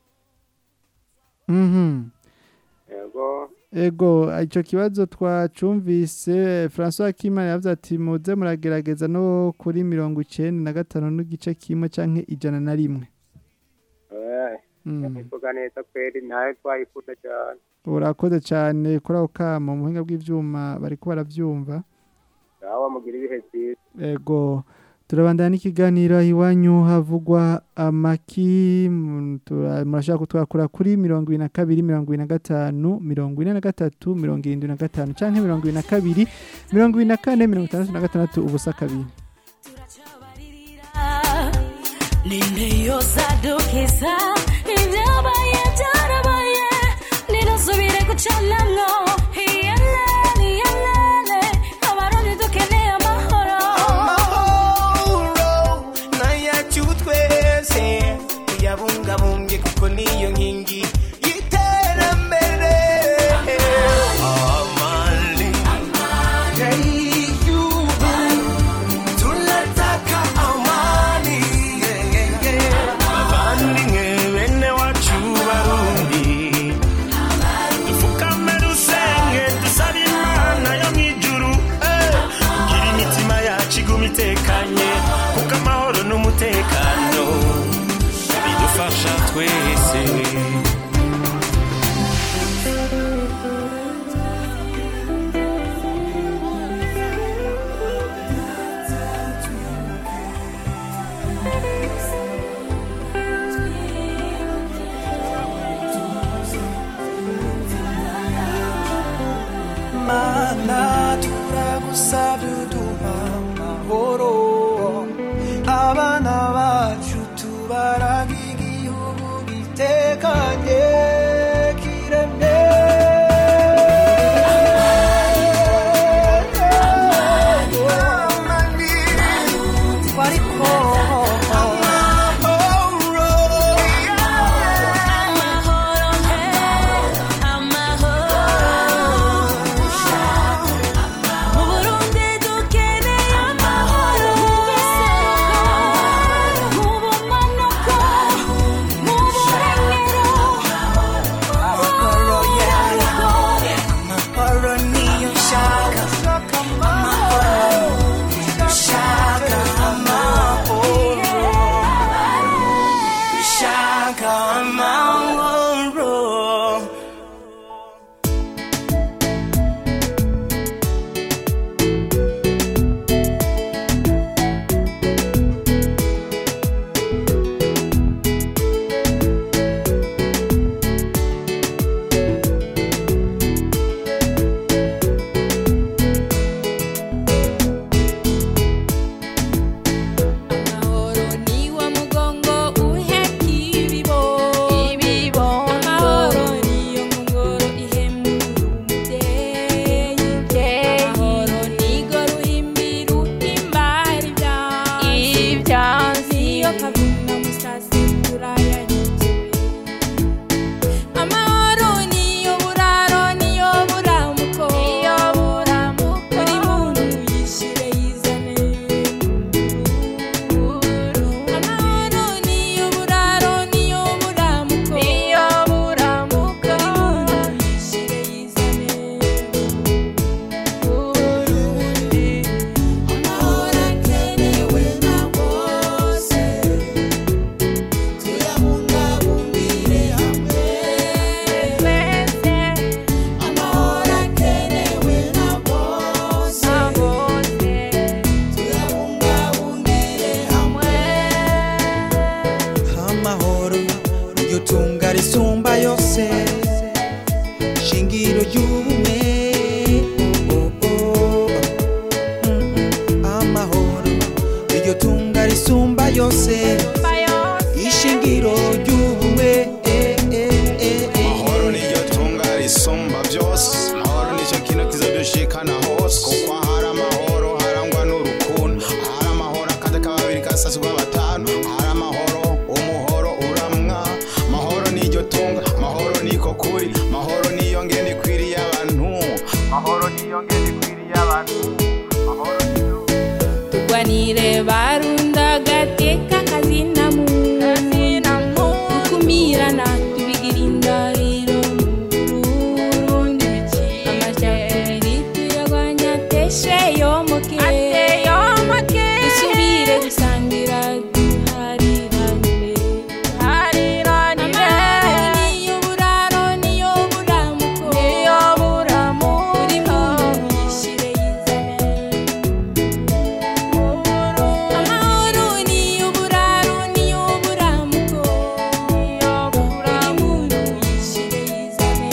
mhm yego ego icyo kibazo twacumvise francois kimana yavuze ati muze muragerageza no kuri mirongo icyenda na gatanu n'igice kimwe cyangwa ijana na rimwe eh Mm. ivuga neza kweri nawe twayikunda cyane urakoze cyane kuri ako kamo mu buhinga bw'ibyuma bari ko barabyumva nawe mugira ibihe byiza ego turabandana n'ikiganiro aho iwanyu havugwa amaki mu- tura- murashaka kutwakura kuri mirongo ibiri na kabiri mirongo ibiri na gatanu mirongo ine na gatatu mirongo irindwi na gatanu cyangwa mirongo ibiri na kabiri mirongo ibiri na kane mirongo itandatu na gatandatu ubusa kabiri ninde yosadukiza ibyabaye byarabaye ninasubire gucanamwo iyelele iyelele abarundi dukeneye amahoro nayacu twese tuyabungabunge kuko niyo nkingi y'iterambere amani y'igihugu tunataka amani abavandimwe bene wacu barundi dupfukame dusenge dusabe imana yo mu ijuru eh, kugira imitima yacu iguma itekanye kuko amahoro n'umutekano bidufasha twese mana turagusabye uduha amahoro abana bacu tubaraga igihugu gitekanye kiremye amani wariko amahoro Burundi dukeneye amahoro turwanire barunda gateka kazina mu gukumirana tubigira indahiro mu Burundi amacakubiri tuyagwanya ateshe yomoke dusubire gusangira duhariranire amahoro niyo buraro niyo buramuko buri muntu yishire yizane amahoro niyo buraro niyo buramuko buri muntu yishire yizane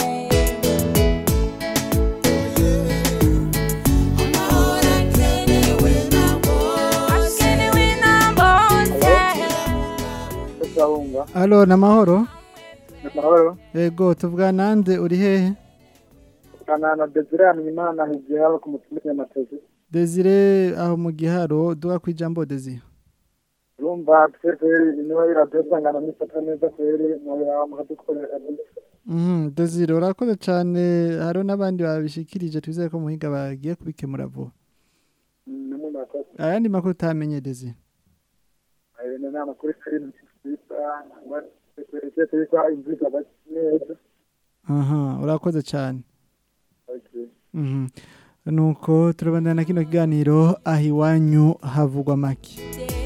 amahoro akenewe na bose akenewe na bose turabumva Alo namahoro amahoro Ego tuvuga nande uri hehe kana na Desire Hanyimana higiye haba ku mutumire y'amatezi Desire aho mu giharo duga ku ijambo Desire urumva twebwe niwe radiyo sangana nifata neza kweri mwaba mukadukorera Mhm Desire urakoze cyane haro n'abandi babishikirije twizeye ko muhiga bagiye kubikemura vuba nimwe murakoze ayandi makuru utamenye Desire ayo ni nama kuri filime twita twese twita imvura neza Aha urakoze cyane okay Mhm nuko turabandana na kino kiganiro aho iwanyu havugwa make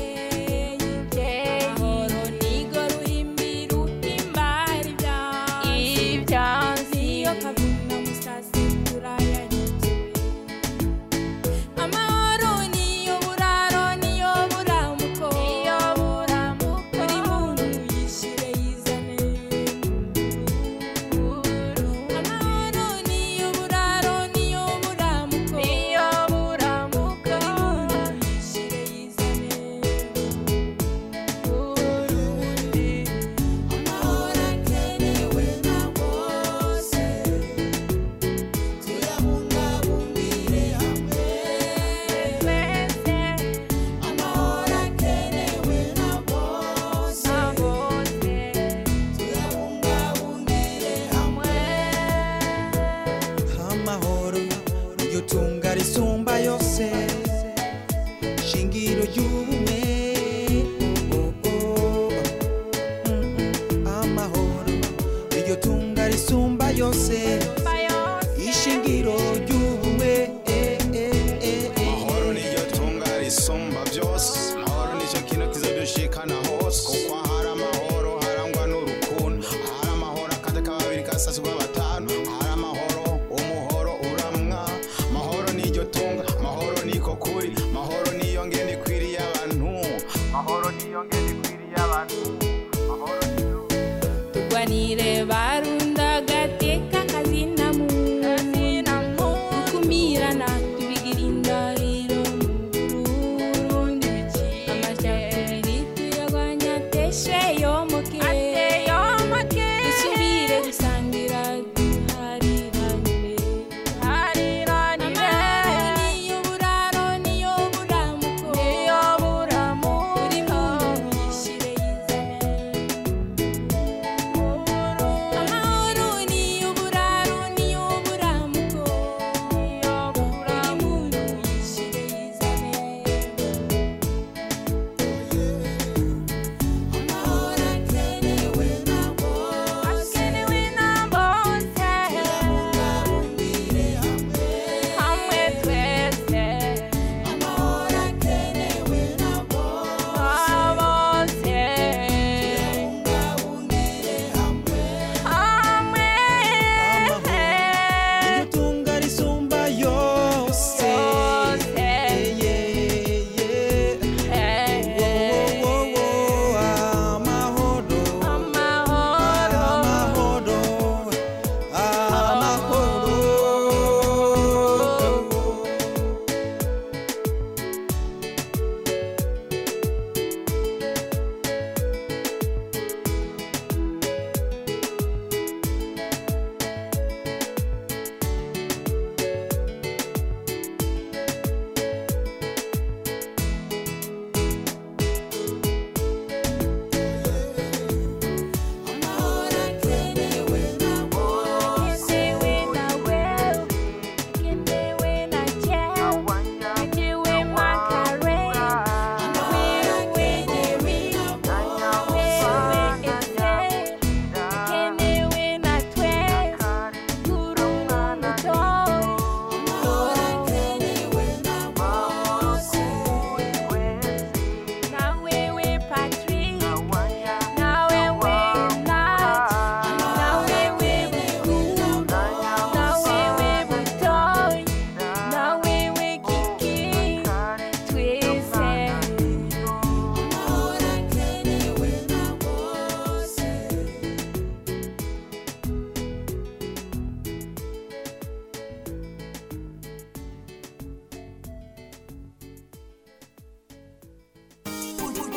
Amahoro nigo ruhimbi ruhimbara ibyansi ibyansi iyo kavuna musasi turayanyikiwe amahoro niyo buraro niyo buramuko niyo buramuko buri muntu yishire yizane amahoro niyo buraro niyo buramuko niyo buramuko buri muntu yishire yizane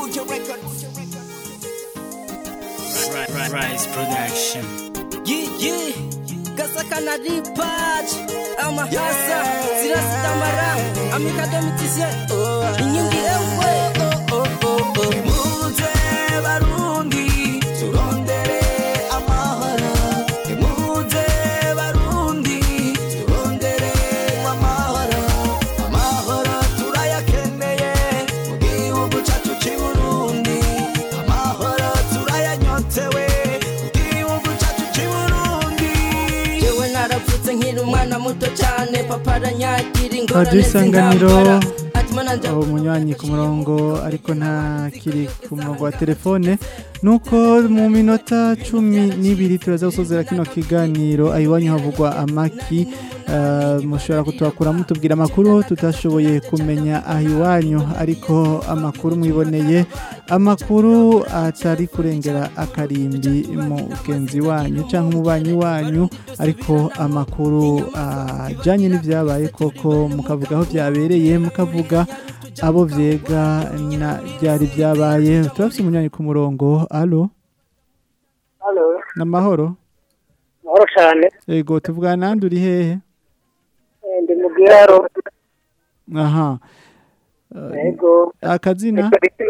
Rise Production. Yeah, yeah. Kasaka na ripaji amahasa zirasitamara amikadomitise inyingi ewe oh, oh, oh, oh. Muze barundi turondere amahoro Muze barundi turondere amahoro Amahoro turayakeneye mu gihugu cyacu cy'i Burundi Amahoro turayanyotewe mu gihugu cyacu cy'i Burundi jewe naravutse nkiri umwana muto cyane papa aranyagira ingorane Radio Isanganiro z'intambara ati mana nja aho umunywanyi ku murongo ariko nta kiri ku murongo wa telefone nuko mu minota cumi n'ibiri turaza gusozera kino kiganiro aho iwanyu havugwa amaki eh, mushobora kutubakura mutubwira amakuru tutashoboye kumenya aho iwanyu ariko amakuru mwiboneye amakuru atari kurengera akarimbi mugenzi wanyu cyangwa umubanyi wanyu ariko amakuru ajyanye n'ibyabaye koko mukavuga aho byabereye mukavuga abo byega na byari byabaye turafite umunywanyi ku murongo alo Halo, n'amahoro mahoro cyane. yego tuvugana nande uri hehe Eh, Ndi mu Giharo. aha Eh, Yego. akazina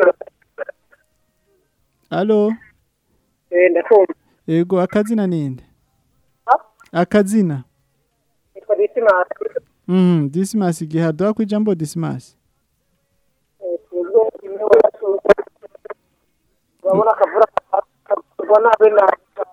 alo Eh, ndakumva. yego akazina ninde akazina Nitwa Dismas. mhm dismas gihaduha ku ijambo dismas Eh, twebwe imwe wacu. Urabona akavura kagwa nabi na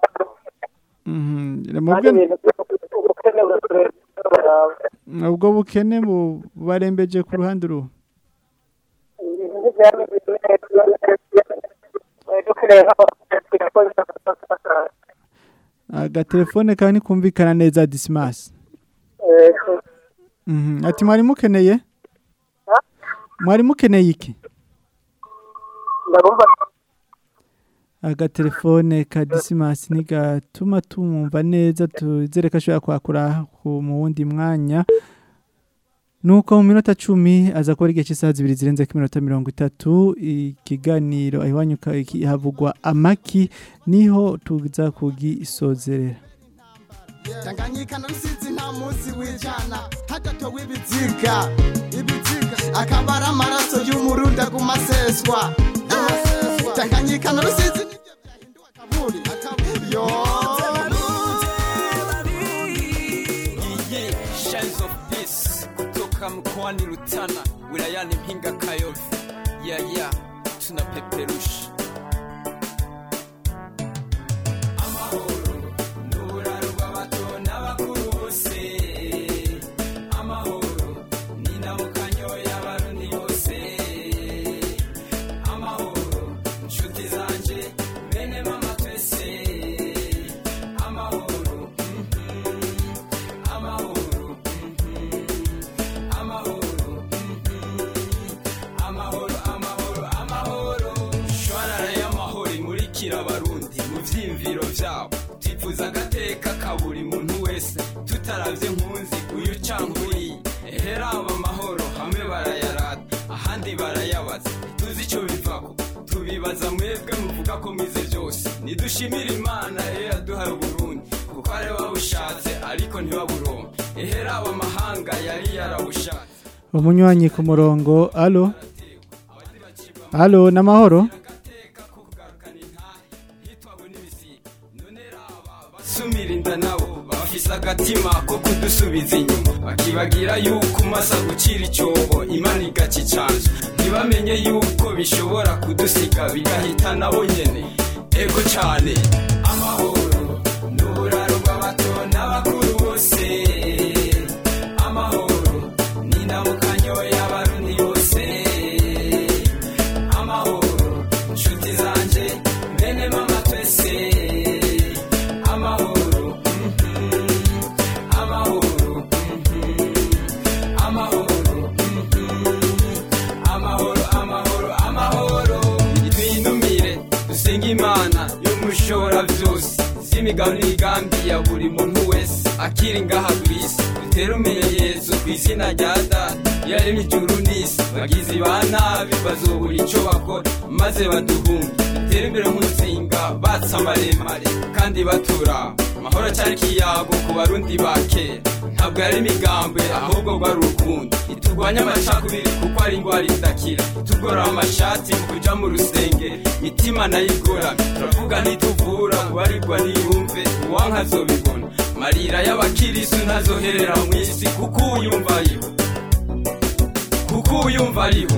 mhm kandi mubwe ibintu ubukene buratureba. ubwo bukene bu- bubarembeje ku ruhande uruhu Ibintu ntibyameze neza. Eh, dukeneye nk'abakozi bakora agatelefone kawe ntikumvikana neza dismas Eh, mhm ati mwari mukeneye mwari mukeneye iki ndabumva agatelefone ka disimasi ntigatuma tumwumva neza tuzere ko ashobora kwakura ku mu wundi mwanya nuko mu minota cumi aza kuba ari igihe cy'isaha zibiri zirenze ku minota mirongo itatu ikiganiro iwanyu ka- iki- havugwa amaki niho tuza kugisozerera tanganyika na rusizi nta munsi w'ijana hadatowe ibiziga ibiziga akaba ari amaraso y'umurundi aguma aseswa Eh, tanganyika na rusizi nibyo byahinduwe akaburi akaburi yo Iye, Shines of Peace kutoka mkoani Rutana wilayani Mpinga Kayovi. Ya ya tunapeperusha amahoro n'uburaro bw'abato n'abakuru bose amahoro n'indamukanyo y'abarundi bose amahoro inshuti zanje bene mama twese amahoro amahoro amahoro amahoro amahoro amahoro shwarara y'amahoro imurikira abarundi mu vyiyumviro vyabo twifuza agateka ka buri muntu wese tutaravye nkunzi uyu canke uriya eheraba amahoro hamwe barayarata ahandi barayabaza ntituzi ico bivako tubibaza mwebwe muvuga ko mwize vyose nidushimire imana rero yaduhaye uburundi kuko ari babushatse ariko ntibaburonke eheraba amahanga yari yarabushatse umunywanyi ku murongo alo alo n'amahoro sumira inda nabo bafise agatima ko kudusubiza inyuma bakibagira yuko umasa gucira icyobo imana igaca icanzu ntibamenye yuko bishobora kudusiga bigahita nabo nyene ego cane amahoro n'uburaro bw'abato n'abakuru bose amahoro n'indamukanyo y'abarundi bose amahoro nshuti zanje bene mama twese amahoro mhm, amahoro mhm, amahoro mhm, amahoro amahoro amahoro twinumire dusenge imana y'umushobora byose z'imigabo n'imigambi ya buri muntu wese akiri ngaha ku isi dutere umenyerezo ku izina rya data yaremye ijuru n'isi bagizi ba nabi bazobura ico bakora maze baduhunge dutere imbere nk'umuzinga batsa maremare kandi batura amahoro cyari ikiyago ku barundi ba kera ntabwo yari imigambi ahubwo rwari urukundo iturwanya amacakubiri kuko ari indwara idakira itugora amashati mu kuja mu rusengero mitima nayo igoramye turavuga ntituvura ubarigwa ntiyumve uwanka azobibona marira y'abakirisu ntazoherera mu isi kuko uyumva ariho kuko uyumva ariho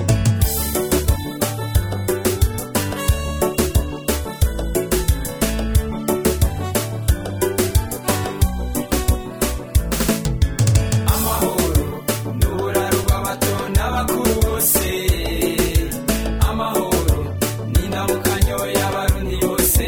amahoro n'uburaro bw'abato n'abakuru bose amahoro n'indamukanyo y'abarundi bose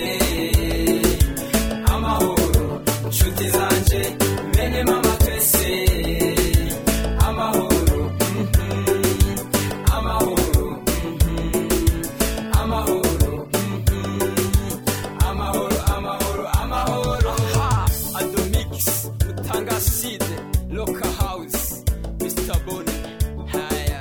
amahoro nshuti zanje bene mama twese amahoro mhm, amahoro mhm, amahoro mhm, amahoro amahoro amahoro ha adomix utanga side local house mr boni haya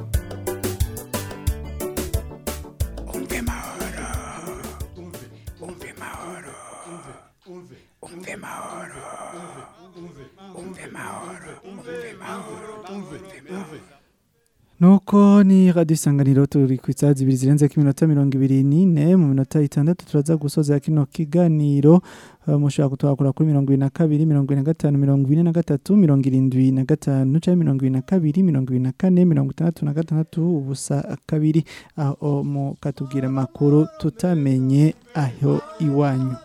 umve mahoro umve mahoro umve mahoro umve mahoro umve mahoro umve mahoro nuko ni radiyo isanganiro turi ku isaha zibiri zirenze ko iminota mirongo ibiri n'ine mu minota itandatu turaza gusoza kino kiganiro Uh, mushobora kutwakura kuri mirongo ibiri na kabiri mirongo ine na gatanu mirongo ine na gatatu mirongo irindwi na gatanu cyangwa mirongo ibiri na kabiri mirongo ibiri na kane mirongo itandatu na gatandatu ubusa kabiri aho mukatubwira amakuru tutamenye aho iwanyu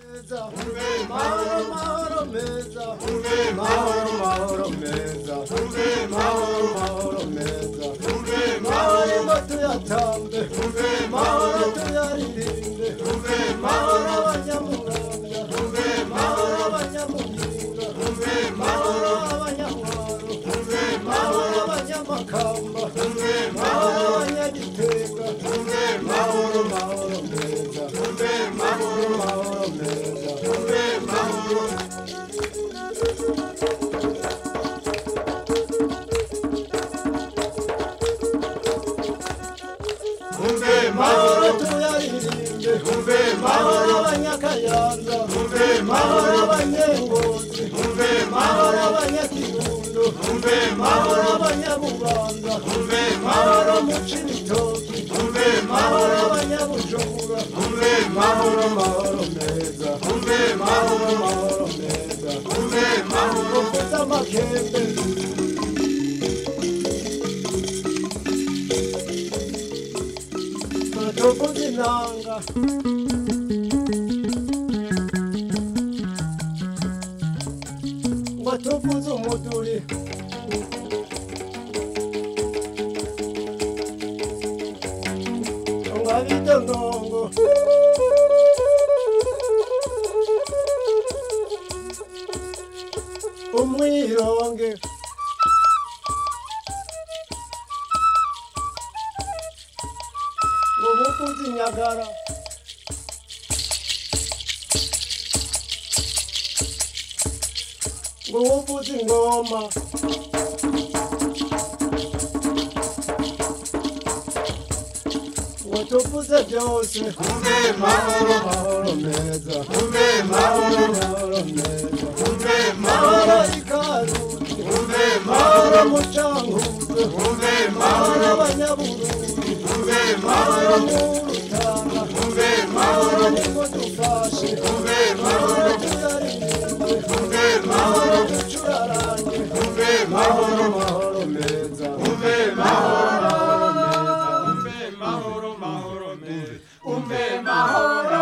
umve mahoro tuyaririmbe umve mahoro abanyakayanza umve mahoro abanyengozi umve mahoro abanyakirundo umve mahoro abanyabubanza umve mahoro mucibitoki umve mahoro abanyabujumbura umve mahoro mahoro meza umve mahoro mahoro meza umve mahoro meza makembe tuvuze inanga ngo tuvuze umuduri ngo abite ngongo umwironge ngo buvuze inyagara ngo buvuze ingoma ngo tuvuze byose umve mahoro mahoro meza umve mahoro mahoro meza umve mahoro ikaruti umve mahoro mucanguzo umve mahoro abanyaburundi umve mahoro murutana umve mahoro niko dufashe umve mahoro tuyaririmbe umve mahoro ducurarange umve mahoro mahoro meza umve mahoro mahoro meza umve mahoro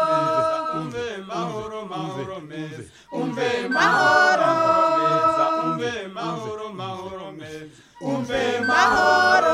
mahoro meza umve mahoro meza umve mahoro mahoro meza umve mahoro mahoro meza umve mahoro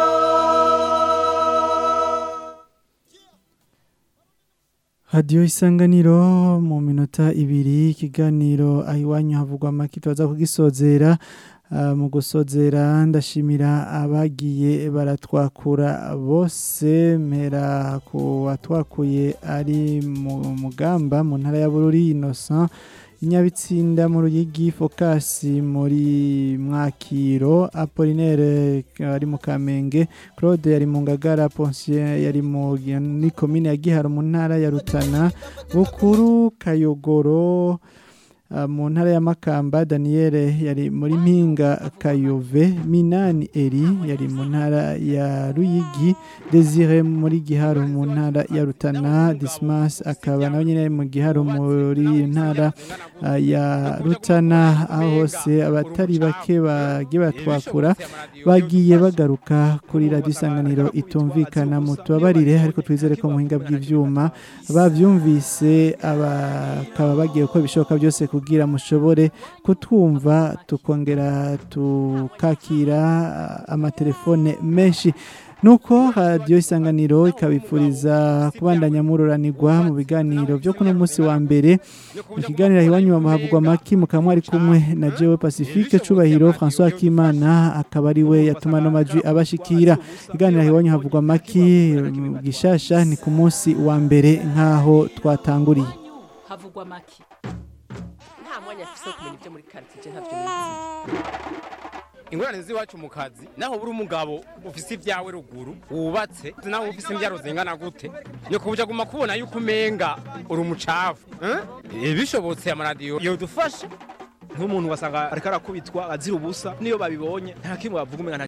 radiyo isanganiro mu minota ibiri ikiganiro aho iwanyu havugwa amaki tubaza kugisozera Ah, mu gusozera ndashimira abagiye baratwakura bose mpera ku watwakuye ari mu mugamba mu ntara ya bururi innocent Nyabitsinda mu Ruyigi Focus muri Mwakiro Apollinaire ari mu Kamenge Claude yari mu Ngagara Poncien yari mu ni commune ya Giharo mu ntara ya Rutana Bukuru Kayogoro Uh, mu ntara ya Makamba Daniel yari muri Mpinga Kayove Minani Eri yari mu ntara ya Ruyigi Desire muri Giharo mu ntara ya Rutana Dismas akaba nawe nyine mu Giharo muri ntara uh, ya Rutana aho hose abatari bake bagiye batwakura bagiye bagaruka kuri radio isanganiro itumvikana mu tubabarire ariko twizere ko muhinga bw'ivyuma bavyumvise abakaba bagiye uko bishoboka byose kugira mushobore kutwumva tukongera tukakira amatelefone menshi nuko radiyo isanganiro ikabipfuriza kubandanya mururanirwa mu biganiro byo kuno munsi wa mbere ikiganiro iwanyu bamuhabwa amaki mukaba mwari kumwe na jewe pacifique cubahiro françois kimana akaba ari we yatuma no majwi abashikira ikiganiro iwanyu havugwa amaki gishasha ni ku munsi wa mbere nk'aho twatanguriye havugwa make nta mwanya afise wo kumenya ibyo muri karitsiye ntavyo nizi ingorane z'iwacu mu kazi naho buri umugabo ufise ibyawe ruguru wubatse naho ufise imbyaro zingana gute ni kubuja guma kubona yuko umenga uri umucafu eh? bishobotse amaradiyo yodufasha nk'umuntu wasanga ariko arakubitwa azira ubusa niyo babibonye nta kimwe bavuga umenga nta